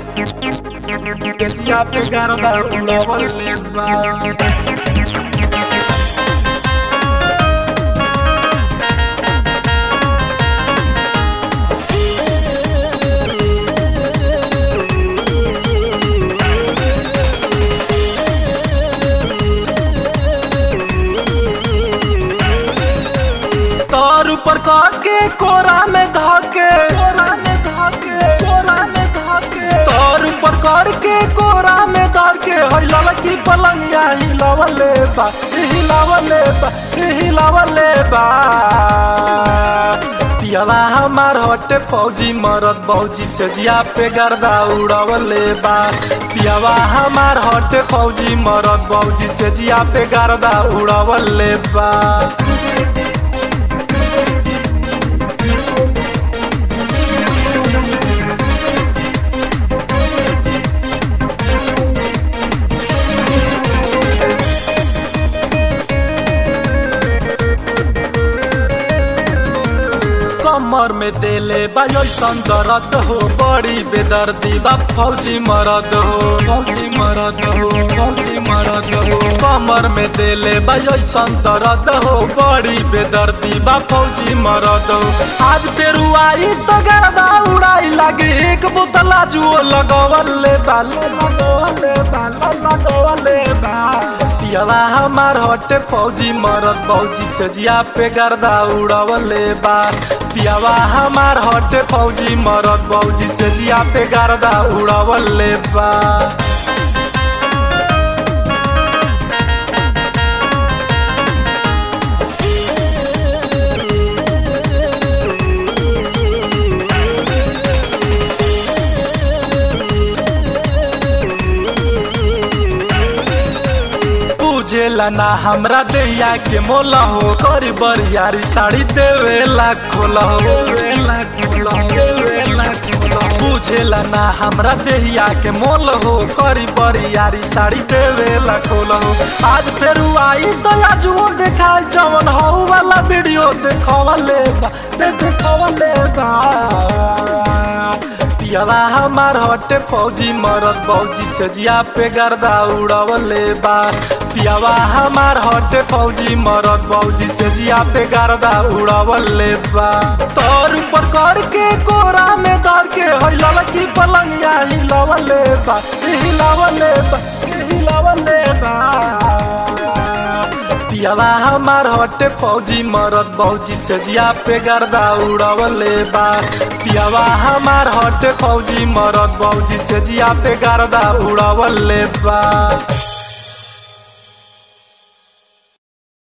गजिया पे गरबा उड़वले बा तार ऊपर के कोरा में धाके कोरा में धाके कोरा में धाके तार ऊपर कर के कोरा में धार के हई लड़की पलंगिया हिलावले बा हिलावले बा हिलावले बा पियावा हमार हटे फौजी मरद बौजी से जिया पे गर्दा उड़वले बा पियावा हमार हटे फौजी मरद बौजी से जिया पे गर्दा उड़वले बा कमर में देले बायोसन दर्द हो बड़ी बेदर्दी बा फौजी मरद हो फौजी मरद हो फौजी मरद हो कमर में देले बायोसन दर्द हो बड़ी बेदर्दी बा फौजी मरद हो आज फेरू आई तो गर्दा उड़ाई लागे एक बोतला जुओ लगवले बा लगवले बा लगवले बा पियावा हमार हटे फौजी मरद फौजी से जिया पे गर्दा उड़वले बा पियावा हमार हटे फौजी मरद फौजी से जिया पे गर्दा उड़वले बा पूजेला ना हमरा दैया के मोला हो करी बरियारी साड़ी देवेला खोला हो देवेला खोला हो देवेला खोला हो। पूजेला ना हमरा देहिया के मोल हो करी बरियारी साड़ी देवेला खोला हो आज फेर आई तो आज वो देखाई जवन हो वाला वीडियो देखवले बा दे देखवले बा पियावा हमार हटे फौजी मरद फौजी से जिया पे गर्दा उड़वले बा पियावा हमार हटे फौजी मरद फौजी से जिया पे गर्दा उड़वले बा तोर ऊपर कर के कोरा में धर के हई लड़की पलंगिया हिलावले बा हिलावले बा हिलावले बा पियावा हमार हटे फौजी मरद फौजी से जिया पे गर्दा उड़वले बा पियावा हमार हटे फौजी मरद फौजी से जिया पे गर्दा उड़वले बा